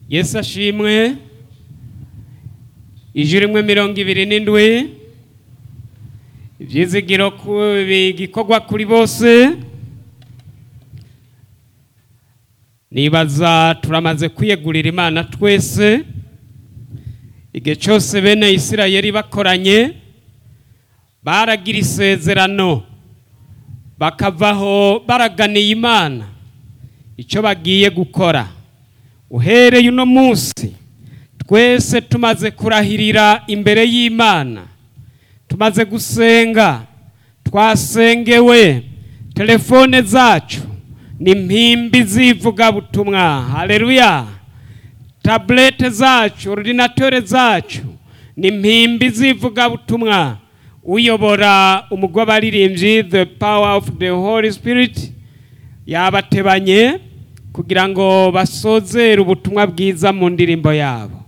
yesu ashimwe ijuru rimwe mirongo ibiri n'indwi ibyizigiro ku- bigikorwa kuri bose nibaza turamaze kwiyegurira imana twese igihe cyose bene isirayeli bakoranye baragira isezerano bakavaho baraganiye imana icyo bagiye gukora uhereye uno munsi twese tumaze kurahirira imbere y'imana tumaze gusenga twasengewe telefone zacu ni impimbi z'ivugabutumwa hareruya taburete zacu orudinatore zacu ni impimbi z'ivugabutumwa uyobora umugwa abaririmbyi the power of the holy spirit yabatebanye kugira ngo basozere ubutumwa bwiza mu ndirimbo yabo